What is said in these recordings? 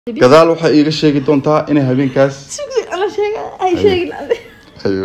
gadaal waxaa iiga sheegi doontaa inay habeenkaas Ana sheega ay sheegin ade. Ayo.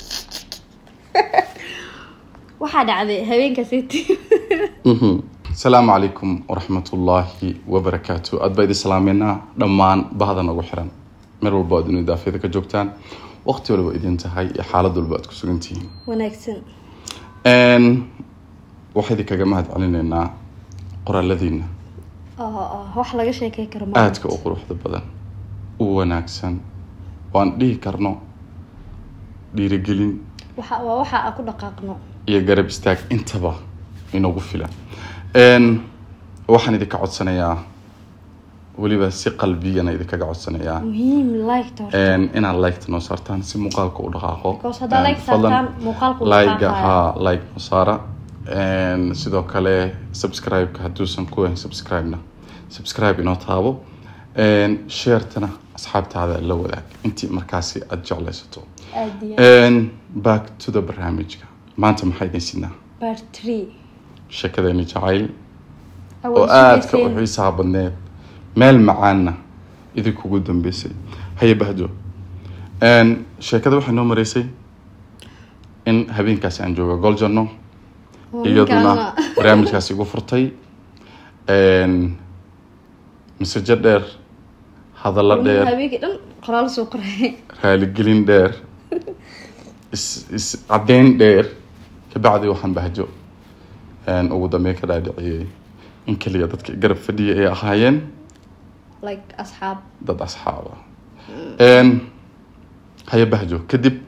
Waxaa dhacday habeenkaasiti. Mhm. asalaamu calaykum waraxmatullaahi wabarakaatu aad baa idin salaameynaa dhammaan bahda nagu xiran meel walba aad inu daafyada ka joogtaan waqti walba idin tahay iyo xaalad walba aad ku sugan tihiin Wanaagsan. Een, waxaa idinkaga mahad celinaynaa qoraaladiina Oo oo wax laga sheekay karo ma. aadka u quruxda badan u wanaagsan waan dhihi karno dhiirigelin Waxa waa waxa aan ku dhaqaaqno. iyo garab istaag intaba inagu filan Een, waxaan idinka codsanayaa weliba si qalbiyana idinkaga codsanayaa Muhiim like to. Een, inaad liketa noo saartaan si muuqaalka u dhaqaaqo Because haddaa Een, like fadlan, saartaan, muuqaalku wuu like-ga, dhaqaaqayaa. haa like noo saara Een, sidoo kale subscribe-ka hadduusan ku ahayn subscribe-na subscribe inoo taabo Een, share-tana asxaabtaada la wadaag intii markaasi aad jeclaysato Aad iyo. Een, back to the barnaamijka maanta maxaa idin sidnaa Part 3. sheekadeeni jacayl oo aadka u xiisaha badneed meel macaanna idinkugu dambeysay haye bahdo Een, sheekada waxay noo mareysay in habeenkaasi aan jooga goljanno iyaduna barnaamijkaasi igu furtay Een, masajo dheer hadallo dheer Habeenkii dhan qoraal soo qoray. raaligelin dheer is is caddeyn dheer kabacdi waxaan bahjo Een, ugu dambeyn ka dhaadhiciyey in keliya dadka garab fadhiya ay ahaayeen Like asxaab. dad asxaab ah Een, haye bahjo kadib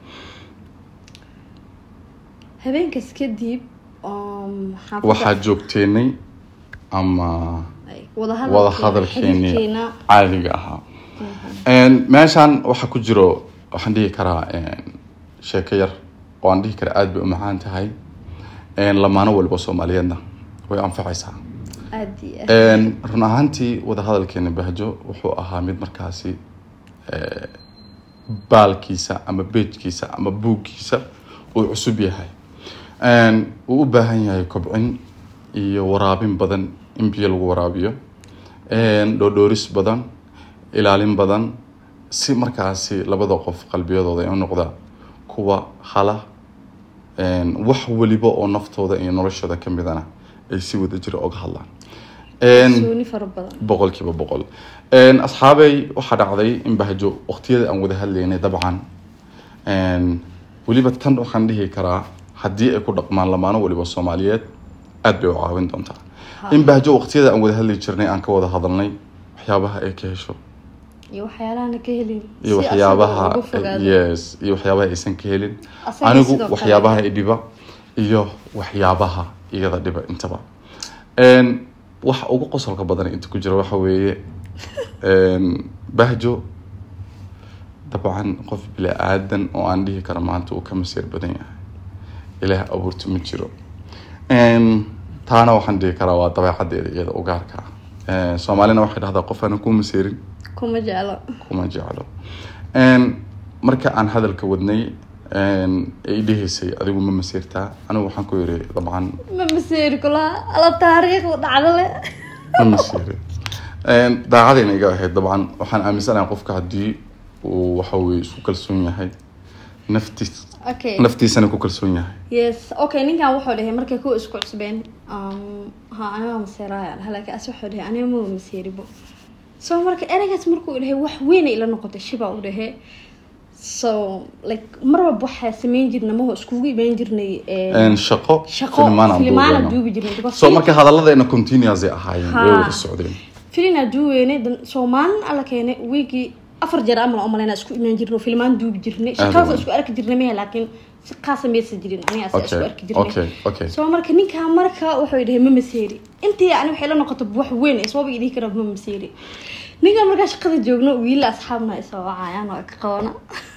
Habeenkaas kadib um xaafadda- waxaad joogteenay ama like, wada wada hadalkeena, hadalkeeni xiriirkeena. caadiga ahaa Een, meeshaan waxaa ku jiro waxaan dhihi karaa een, sheeko yar oo aan dhihi kara aad bay u macaan tahay Een, lamaano walba soomaaliyeedna way anfacaysaa Aad iyo. Een, run ahaantii wada hadalkeena bahjo wuxuu ahaa mid markaasi ee, baalkiisa ama beejkiisa ama buuggiisa uu cusub yahay Een, uu u baahan yahay kobcin iyo waraabin badan in biyo lagu waraabiyo Een, dhoodhooris badan ilaalin badan si markaasi labada qof qalbiyadooda ay u noqdaan kuwa hala Een, wax weliba oo naftooda iyo noloshooda ka midana ay si wada jira oga hadlaan Een, Suuni fara badan. boqolkiiba boqol Een, asxaabey waxaa dhacday in bahjo waqtiyada aan wada hadlaynay dabcan Een, weliba tan waxaan dhihi karaa haddii ay ku dhaqmaan lamaano weliba soomaaliyeed aad bay u caawin doontaa in bahjo waqtiyada aan wada hadli jirnay aan ka wada hadalnay waxyaabaha ay ka hesho iyo waxyaalahan ka helin iyo si waxyaabaha asaga uga fogaado. yes iyo waxyaabaha aysan ka helin Asaga anigu sidoo kale. waxyaabaha i dhiba iyo waxyaabaha iyada dhiba intaba Een, waxa ugu qosolka badan inta ku jira waxa weeye een, bahjo dabcan qof bili aadan oo aan dhihi karo maanta uu ka masiir badan yahay ilaah abuurto ma jiro Een, taana waxaan dhihi karaa waa dabeecadeeda iyada u gaarka ah Een, soomaalina waxay dhahdaa qof aanan ku masiirin kuma jeclo kuma jeclo Een, marka aan hadalka wadnay een, ay dhihaysay adigu ma masiirtaa anigu waxaan ku yiri dabcan ma maseeri kulaha ala taariikh dhacdo le ma masiirin Een, daacadayna iga ahayd dabcan waxaan aaminsanahay qofka haddii uu waxa weye isku kalsoon yahay naftiis okay naftiisana ku kalsoon yahay yes okay ninkan wuxuu dhahay markay kuwa isku cusbeen um, ha aniga maseeraya laakiin as wuxuu dhahay aniga ma maseeribo so marka ereygaas markuu dhahay wax weyn ay ila noqotay shiba u dhahay so like mar walba waxaa sameyn jirna maho iskugu imaan jirnay eh, Een, shaqo shaqo filmaan aan filimaana duubeyno. duubi jirnay because so marka hadalladeena continuous ay ahaayeen way Ha. wada socdeen filina duuweyne soo maalin alla keenay wiigii afar jeer amal umaleyna isku imaan jirno filmaan duubi jirnay shaqadaas weyn. isku arki jirnay mehe laakiin si qaasa maysa jirin aniga asa isku okay arki jirnay okay okay soo marka ninkaa marka wuxuu dhahay ma maseeri intii ani waxay la noqoto wax weyn iswaba idii kara ma maseeri ninkan markaa shaqada joogno wiila asxaabna isoo wacayaan waa ka qabana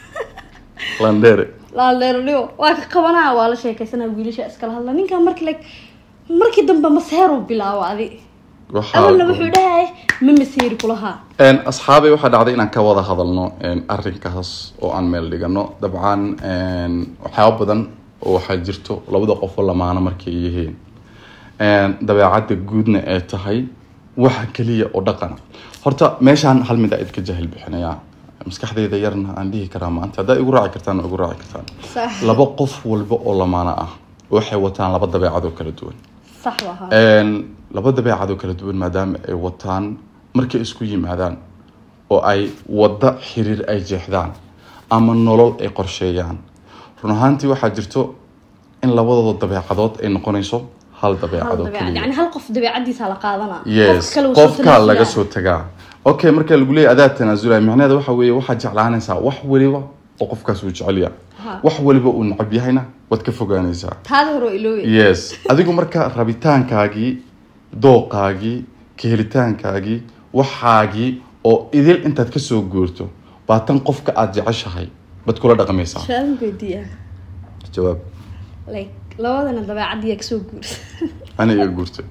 landere laaleerliyo waa ka qabanaa waa la sheekaysanaa wiilasha iskala hadla ninkan marka like markii dambe maseeru bilaabo adi Waxaa- awalna wuxuu dhahay ma maseeri kulahaa Een, asxaabay waxaa dhacday inaan ka wada hadalno een, arrinkaas oo aan meel dhigano dabcan een, waxyaabo badan oo waxaa jirto labada qof oo lamaano markay yihiin Een, dabeecadda guudna ay tahay waxa keliya oo dhaqana horta meeshaan hal mid aa idka jahil bixinayaa maskaxdayda yarna aan dhihi karaa maanta haddaa igu raaci kartaan waa igu raaci kartaan sax laba qof walba oo lamaano ah waxay wataan laba dabeecad oo kala duwan sax wahaa Een, laba dabeecad oo kala duwan maadaama ay wataan markay isku yimaadaan oo ay wadda xiriir ay jeexdaan ama nolol ay qorsheeyaan run ahaantii waxaa jirto in labadooda dabeecadood ay noqonayso hal hal dabeecad oo dabeecad keliya yani hal qof dabeecadiisa la qaadanaa yes kale uu soo qofkaa laga tanaasulaya. soo tagaa okay marka lagu leeyahy adaa tanaasulaya micnaheeda waxa weeye waxaad jeclaanaysaa wax weliba oo qofkaas uu jecel yahay Ha. wax weliba uu necab yahayna waad ka fogaanaysaa taada hore oo iloobi yes adigu marka rabitaankaagii dooqaagii ka helitaankaagii waxaagii oo idil intaad kasoo guurto baa tan qofka aada jeceshahay baad kula dhaqmaysaa su-aalan weydiiya jawaab like labadana dabeecadiyaa kasoo guursa ana iga guurtay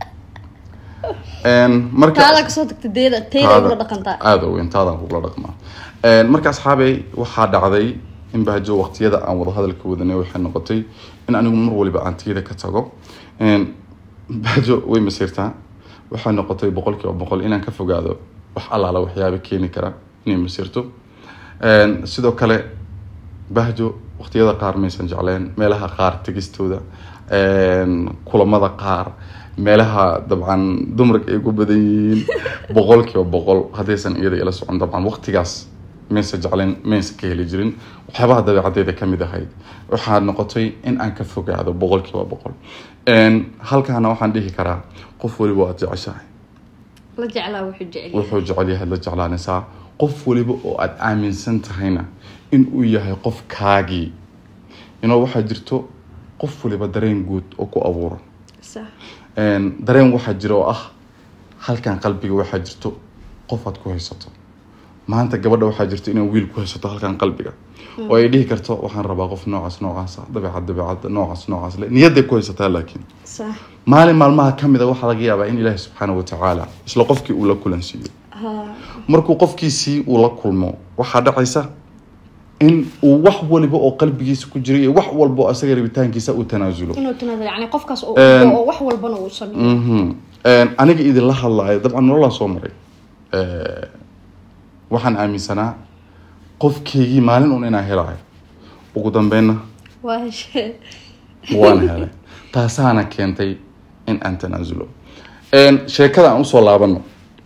Een, marka taada kasoo tagta deeda teyda ula dhaqantaa aada weyn taadaan kugula dhaqmaa Een, marka asxaabey waxaa dhacday in bahjo waqtiyada aan wada hadalka wadanay waxay noqotay in anigu mar waliba aan tiyada ka tago Een, bahjo way masiirtaa waxay noqotay boqolkiiba boqol inaan ka fogaado wax allaala waxyaaba keeni kara inay masiirto Een, sidoo kale bahjo waqtiyada qaar maysan jecleen meelaha qaar tegistooda een, kulamada qaar meelaha dabcan dumarka ay ku badan yihiin boqolkiiba boqol haddaysan iyada ila socon dabcan waqtigaas maysan jecleen maysan ka heli jirin waxyaabaha dabeecaddeeda ka mid ahayd waxaa noqotay in aan ka fogaado boqolkiiba boqol Een, halkaana waxaan dhihi karaa qof waliba aad jeceshahay la jeclaa wuxuu jecel yahay. wuxuu jecel yahay la jeclaanaysaa qof waliba oo aada aaminsan tahayna in uu yahay qof kaagii inoo waxaa jirto qof waliba dareen guud oo ku abuuro sax Een, dareen waxaa jira oo ah halkan qalbiga waxaa jirto qof aad ku haysato maanta gabadha waxaa jirto inay wiil ku haysato halkan qalbiga oo ay dhihi karto waxaan rabaa qof noocaas noocaas ah dabeecad dabeecad noocaas noocaas le niyaday ku haysataa laakiin sax maalin maalmaha ka mid a waxaa laga yaabaa in ilaahi subxaana wa tacaala isla qofkii uu la kulansiiyo ha markuu qofkiisii uu la kulmo waxaa dhacaysa in uu wax waliba oo qalbigiisa ku jira iyo wax walba oo asaga rabitaankiisa uu tanaasulo inuu tanaadal yani qofkaas oo Een, oo wax walbana uu sameeyo Mhm. Een, aniga idinla hadlaayo dabcan nololaan soo maray Ee, waxaan aaminsanaa qofkeygii maalin un inaan helaayo ugu dambeynna waa heshee waan helay taasaana keentay in aan tanaasulo Een, sheekada aan usoo laabano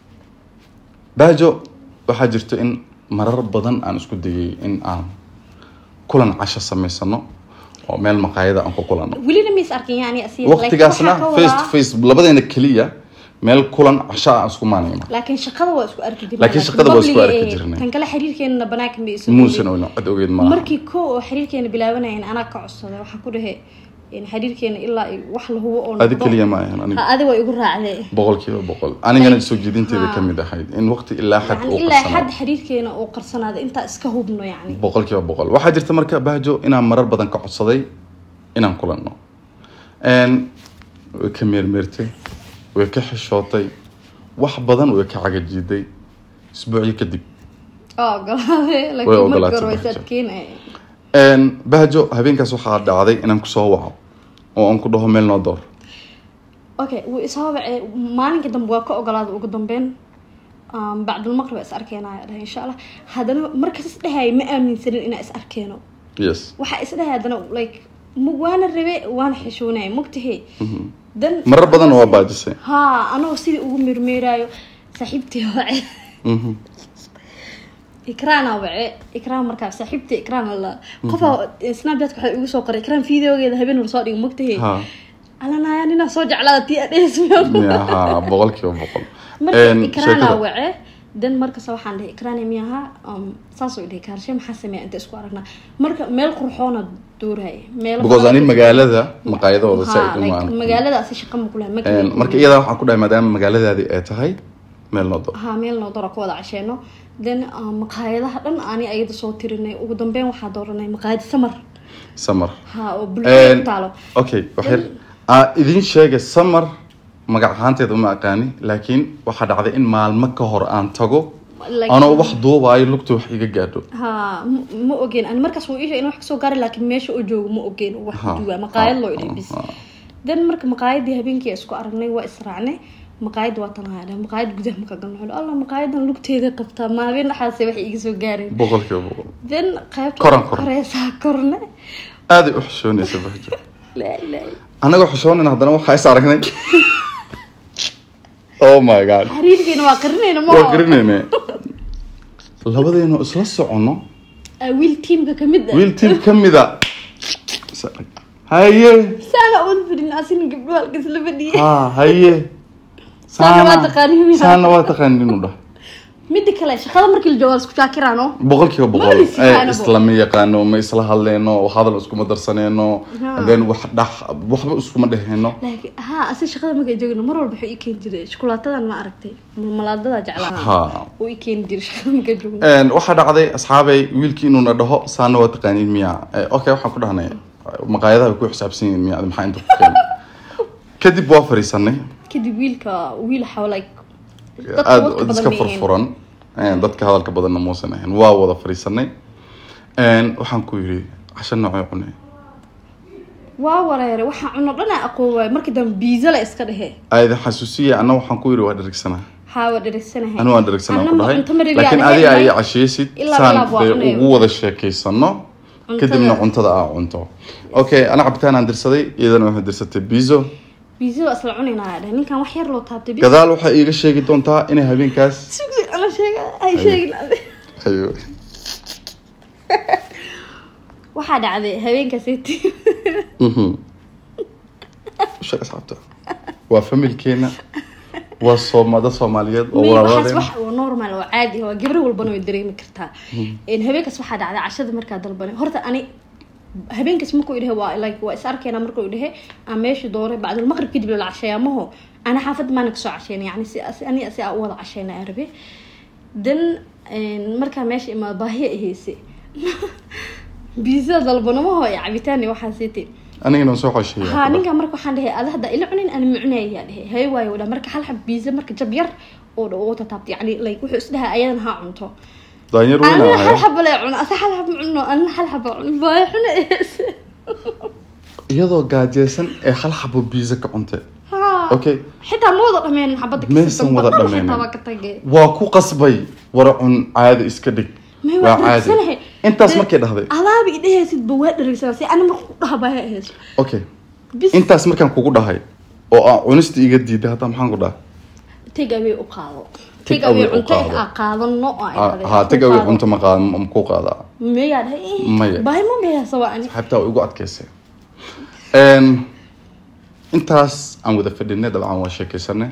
baajo waxaa jirto in marar badan aan isku dayay in aan kulan casho samaysano oo meel maqaayada aan ku kulano welina mis arkin yani asiga waqtigaasna face to face labadeena keliya meel kulan casho aan isku maanayno laakiin shaqada waa isku arki jirnay Laakiin shaqada waa isku arki jirnay. tan kale xiriirkeena banaanka ma isu muusan oyno cid ogeyd maaha markii ko oo xiriirkeena bilaabanayeen anaa ka codsaday waxaa ku dhahe in xiriirkeena ilaa ay wax la hubo oo adi noqdo. keliya ma ahan aniga ha adi waa igu raacday boqolkiiba boqol anigana soo jeedinteeda Ha. ka mid ahayd in waqti ilaa xad yani uu ilaa qarsanaa xad xiriirkeena uu qarsanaada intaa iska hubno yani boqolkiiba boqol waxaa jirta marka bahjo inaan marar badan ka codsaday inaan kulanno Een, way ka meermeertay way ka xishootay wax badan way ka cagajiiday isbuucyo kadib oo ogolaaday Way laakiin markii ogolaatay hore way Bahjo. sadkeenaya Een, bahjo habeenkaas waxaa dhacday inaan kusoo waco oo aan ku dhaho meel noo door okay wuu isoo wacay maalinka dambe waa ka ogolaaday ugu dambeyn Um, bacdulmaqrib waa is arkeenaya dhahay insha allah haddana markas is dhahaya ma aaminsanin inaa is arkeeno yes waxaa is dhahay haddana like ma waana rabe waana xishoonaya mogtahe dan marar badan waa baajisay ha anagoo sidii ugu meermeeraayo saaxiibtii wace Mhm. ikraana wace ikraan markaa saaxiibtii ikraan la qofaa snapchat waxay igu soo qoray ikraan videogeeda habeen hor soo dhigo mogtahe ha alanaya ninaa soo jeclaada tii adheesmiyo Ya, ha boqolkiiba boqol marka Een, ikraana sheekada- wace dan markasta waxaan dhihi ikraana miyaha saasoo dhihi kaarshe maxaa sameeya inta isku aragnaa marka meel qurxoona dooraya meel because ani magaalada maqaayadooda Ha, saaid like, uma magaaladaasi shaqa ma kulaha ma Een, marka iyadaa waxaan ku dhahay maadaama magaaladaadii ay tahay meel noo door ha meel noo dora ku wada casheeno then uh, maqaayadaha dhan ani ayada soo tirinay ugu dambeyn waxaa dooranay maqaayad samar samar ha oo bulshada ku taalo okay waxyar aa idiin sheegay samar magac ahaanteeda uma aqaani laakiin waxaa dhacday in maalmo ka hor aan tago Like- anoo wax duubaayo lugta wax iga gaadho ha m- ma ogeen ani markaas wuu isha in wax kasoo gaari laakiin meesha oo joogo ma ogeen uu wax Ha, ku duwaa maqaayad ha, loo idhi bis ha. then marka maqaayadii habeenkii isku aragnay waa israacnay maqaayad waa tan haadhe maqaayad gudaha marka galno wuxuu alla maqaayadan lugteeda qabtaa maalin dhaxaase waxay iga soo gaareen boqolkiiba boqol then qaybta Koran, koran. koreysaa korne aaday u xishoonaysa bahjo la la anagoo xishoonin haddana waxaa is aragnay oh my god xariirkeena waa qarinayna ma waa garanayne labadeenu isla soconno wiil tiimka kamid ah wiil tiim ka mida is arag. haye saana uun fadhin asina gabdho halkas la fadhiya ha haye Saana waa taqaanin miyaa? saana waa taqaanin inuu dhah midda kale shaqada markii la joogo waa isku shaakiraano boqolkiiba Ma boqol is yaqaano Eh, islama yaqaano ma isla hadleyno hadal iskuma darsaneyno Ha. then wax dhax waxba iskuma dheheyno laakiin haa asi shaqada markay joogno mar walba wuxuu ii keeni jiray shukulaatadan ma aragtay malaadada jeclaa ha uu ii keeni jiray shaqada markay joogno Een, waxaa dhacday asxaabay wiilkii inuuna dhaho saana waa taqaaniin miya Eh, okay waxaan ku dhahnay maqaayadaha way ku xisaabsan yihiin miya maxaa inta ku keenay kadib waa fariisanay kadib wiilka wiil xaw like dadka aada wadka badan iska ma yihiin. furfuran Een, dadka hadalka badanna muusan ahayn waa wada fariisanay Een, waxaan ku yidhi casho noocee cunay waa wareere waxaa cuno dhan aan aqoon waayo markii dambe biiza la iska dhehe aada xasuusiya anna waxaan ku yidhi waa dharigsanaa haa waa dheregsanahay anu waan dharigsanaa Anna ku ma dhahay cunto ma rabi laakiin aan adiga ahayn. ay casheysid Ilaa saan bilaab waa dee cunaya. ugu wada sheekeysano Cuntada. kadibna cuntada aa cunto okay ana cabitaan aan dirsaday iyadana waxay dirsatay bizo biiza waa isla cunaynaa dheh ninkan wax yar loo taabtay biiza gadaal waxay iiga sheegi doontaa inay habeenkaas sugsi ana sheega ay sheegin ade Ayo. waxaa dhacday habeenkaasi Mhm. u sheeg asxaabta waa familkeena waa soomada soomaaliyeed oo May waxaas walaalaadeena wax oo normal oo caadi ah waa gabar walbana way dareemi kartaa een habeenkaas waxaa dhacday cashada markaa dalbanay horta ani habeenkaas markuu idhahe waa like waa is arkeena markuu idhahe aan meesha dooray bacdul maqrib kadib la casheeyamaho ana xaafad maana kasoo casheynay yani si si- ani si aa u wada casheyna aan rabe then een, markaa meesha imaa baahiya aheyse biisa dalbanamaho iyo cabitaan iyo waxaa siitay anigana soo xosheeya haa ninka marka waxaan dhahay ada hadda ila cunin ana mucunaya dhahay hay waayo dha marka hal xab biisa marka jab yar oo dha ugu tataabta yani like wuxuu isdhahay ayadan ha cunto daanyar weyn anina hal ahaya xaba le cuno asa hal xab cuno anina hal xaba cuno baayo xuna iyadoo gaajeysan ee hal xabo biiza ka cuntay haa okay xitaa ma wada dhameen xabada Maysan wada dhameenin. xitaa waa ka tagay waa ku qasbay wara cun caadi iska dhig May waa waa caadi dheregsanahay. intaas Dee- markay dhahday adaaba idhahaysid ba waa dheregsana si ani marka ku dhaha baayo ahayso okay bis intaas markaan kugu dhahay oo aan cunista iga diiday hadda maxaan ku dhahay take away u qaado Take take away away u cunto qaado. aa qaadano oo ay dhahday. haa Ku tag away qaado. cunto ma qaad ma ku qaadaa mayaa dhahay Maya. baahi ma mayasa waa ani xabtaa way igu adkaysay Een, intaas aan wada fadhinay dabcan waa sheekeysanay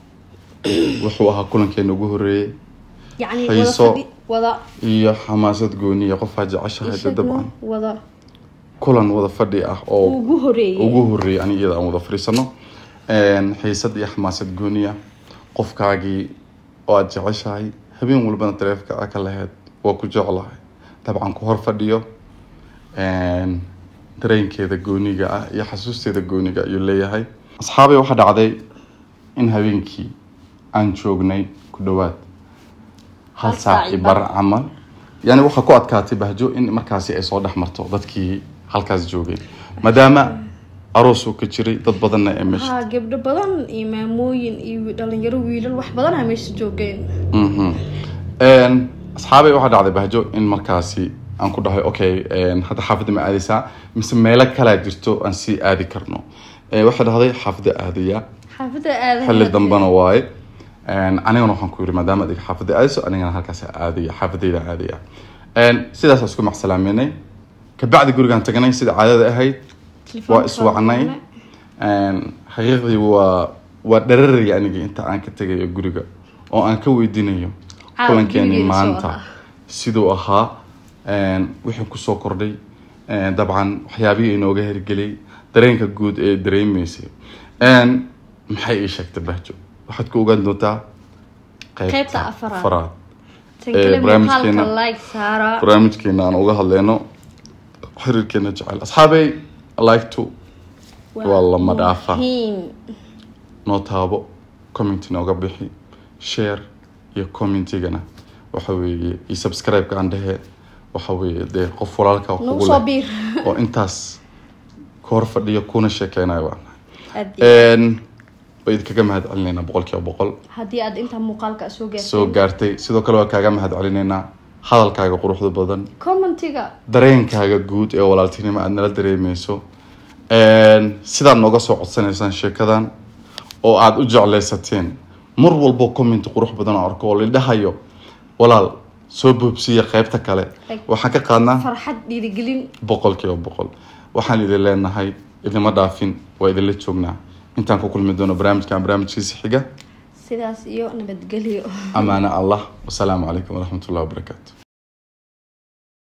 wuxuu ahaa kulankeena ugu horeeyey يعني وضع xiiso فدي وضع iyo xamaasad gooniya qofaa jeceshahay dee dabcan وضع kulan wada fadhi ah oo وجهري ugu horeeyay aniga iyada aan wada fadhiisano Een, xiisad iyo xamaasad gooniya qofkaagii oo aad jeceshahay habeen walbana taleefka aa ka lahayd waa ku jeclahay dabcan ku hor fadhiyo Een, dareenkeeda gooniga ah iyo xasuusteeda gooniga ayuu leeyahay asxaabay waxaa dhacday in habeenkii aan joognay ku dhawaad hal Hal saac saac iyo iyo bar bar. camal yani waxaa ku adkaatay bahjo in markaasi ay soo dhex marto dadkii halkaas joogay maadaama aroos uu ka jiray dad badanna ee meesha ها قبل بدن إماموين إيو دلنجرو ويلل wax badan ay meesha joogeen Mhm. Een, asxaabay waxaa dhacday bahjo in markaasi aan ku dhahay okay een, hadda xaafadda ma aadaysaa mise meelo kalaa jirto aan sii aadi karno Ee, waxay dhahday xaafadda aadaya xaafada aad xilli dambana waaye Een, anigana waxaan ku yiri maadaama adiga xaafadda aadayso anigana halkaas aadaya xaafadayda aadaya Een, sidaas isku macsalaameynay kabacdi gurigaan tagnay sida caadada ahayd waa iswacnay Een, xaqiiqdii waa waa dhararaya anigii inta aan ka tegayo guriga oo aan ka weydiinayo Caawa kulankeeni gurigeeda soo maanta ahaa. siduu ahaa Een, wixii kusoo kordhay Een, dabcan waxyaabihii inooga hirgeliyay dareenka guud ee dareemaysay Een, maxay ii sheegtay bahjo waxaad ku ogaan doontaa Qaybta afaraad. afaraad tan ee, kale barnaamijkeena- muuqaalka like saara barnaamijkeena aan uga hadleyno xiriirkeena jecel asxaabey like to waa lama dhaafa. muhiim. noo taabo comment nooga bixi share iyo commentigana waxa weeye iyo subscribe-ka aan dhehe waxa weeye dee qof walaalka nagu kugu soo leh biir oo intaas ka hor fadhiyo kuna sheekeynayo waan Aad iyo- Een, ba idinkaga mahad celinaynaa boqol kiiba boqol haddii aad intaa muuqaalka soo gaartay soo gaartay sidoo kale waa kaaga mahad celinaynaa hadalkaaga quruxda badan commentiga dareenkaaga guud ee walaaltinimo aad nala dareemeyso sidaad nooga soo codsanaysaan sheekadan oo aad u jeclaysateen mar walbo comment qurux badan oo arko oo lidhahayo walaal soo boobsiya qaybta kale waxaan ka qaadnaa farxad dhiirigelin boqol kiiba boqol waxaan idin leenahay idima dhaafin waa idinla joognaa intaan ku kulmi doono barnaamijkan barnaamijkiisa xiga sidaas iyo nabadgelyo amaano allah wasalaamu calaykum waraxmat ullahi wabarakaatu